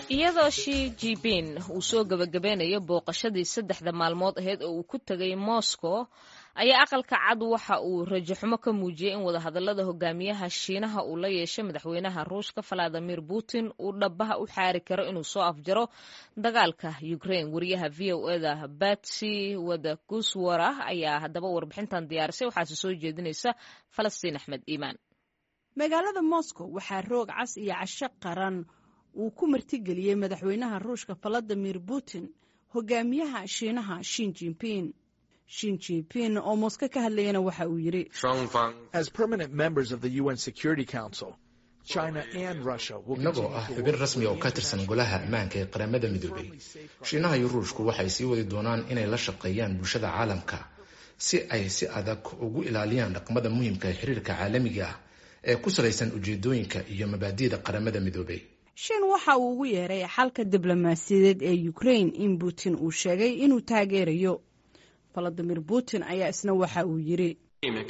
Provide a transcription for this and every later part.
iyadoo shi jibin uu soo gebagabeynayo booqashadii saddexda maalmood aheyd oo uu ku tegay moscow ayaa aqalka cad waxa uu rajaxumo ka muujiyey in wadahadalada hogaamiyaha shiinaha uu la yeeshay madaxweynaha ruushka valadimir putin uu dhabaha u xaari karo inuu soo afjaro dagaalka ukraine wariyaha v o eda batsy wadaguswara ayaa haddaba warbixintan diyaarisay waxaase soo jeedinaysa falastiin axmed iimaan magaalada moscow waxaa roog cas iyo casho qaran uu ku martigeliyey madaxweynaha ruushka valadimir putin hogaamiyaha shiinaha shin jinping shin jinping oo mosko ka hadlayana waxa uu yidhi innagoo ah xubin rasmi oo ka tirsan golaha ammaanka ee qaramada midoobay shiinaha iyo ruushku waxay sii wadi doonaan inay la shaqeeyaan bulshada caalamka si ay si adag ugu ilaaliyaan dhaqmada muhiimka ee xiriirka caalamiga ah ee ku salaysan ujeedooyinka iyo mabaadi'da qaramada midoobay shin waxa uu ugu yeeray xalka diblomaasiyadeed ee ukraine in putin uu sheegay inuu taageerayo valadimir putin ayaa isna waxa uu yidhi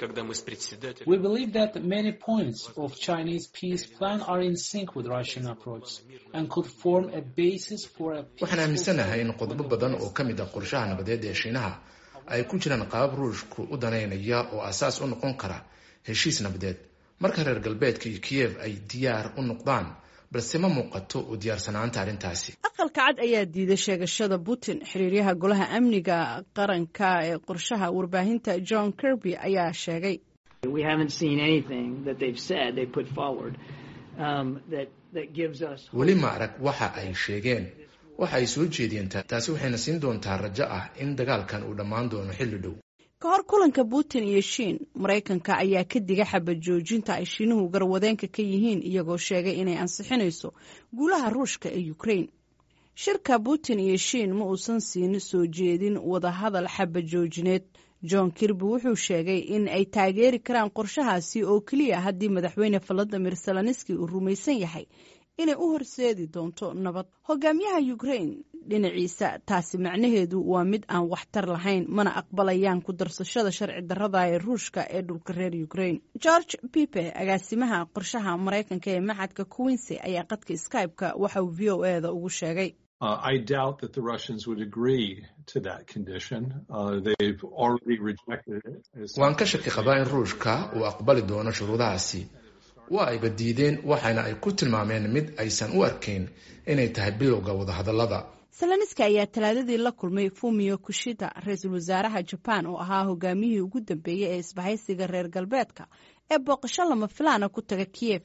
waxaan aaminsanahay in qodobo badan oo ka mid ah qorshaha nabadeed ee shiinaha ay ku jiraan qaabab ruushku u danaynaya oo asaas u noqon kara heshiis nabadeed marka reer galbeedka iyo kiyev ay diyaar u noqdaan balse ma muuqato u diyaarsanaanta arrintaasi aqalka cad ayaa diiday sheegashada putin xiriiryaha golaha amniga qaranka ee qorshaha warbaahinta john kirby ayaa sheegay weli ma arag waxa ay sheegeen waxa ay soo jeediyeen taasi waxayna siin doontaa rajo ah in dagaalkan uu dhammaan doono xilli dhow ka hor kulanka putin iyo shiin maraykanka ayaa ka diga xabad joojinta ay shiinuhu garwadeenka ka yihiin iyagoo sheegay inay ansixinayso guulaha ruushka ee ukraine shirka putin iyo shiin ma uusan siin soo jeedin wadahadal xabad joojineed john kirby wuxuu sheegay in ay taageeri karaan qorshahaasi oo keliya haddii madaxweyne valadimir saloniski uu rumaysan yahay inay u horseedi doonto nabad hogaamiyaha ukraine dhinaciisa taasi macnaheedu waa mid aan waxtar lahayn mana aqbalayaan ku darsashada sharci darrada ee ruushka ee dhulka reer ukraine george pipe agaasimaha qorshaha maraykanka ee maxadka quincy ayaa qadka skybe-ka waxa uu v o e da ugu sheegay waan ka shaki qabaa in ruushka uu aqbali doono shuruudahaasi waa ayba diideen waxaana ay ku tilmaameen mid aysan u arkayn inay tahay bilowga wadahadallada saloniski ayaa talaadadii la kulmay fumio kushida ra-iisul wasaaraha jaban oo ahaa hogaamiyihii ugu dambeeyey ee isbahaysiga reer galbeedka ee booqasho lama filaana ku taga kiyev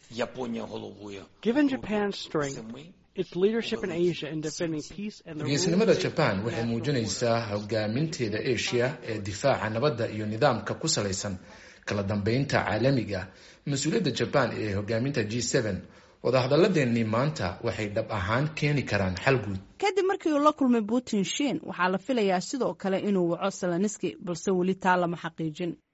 geesnimada jaban waxay muujinaysaa hogaaminteeda asia ee difaaca nabadda iyo nidaamka ku salaysan kala dambeynta caalamiga mas-uuliyadda jaban ee hogaaminta g wadahadalladeennii maanta waxay dhab ahaan keeni karaan xal guud kadib markii uu la kulmay putin shiin waxaa la filayaa sidoo kale inuu waco saloniski balse weli taa lama xaqiijin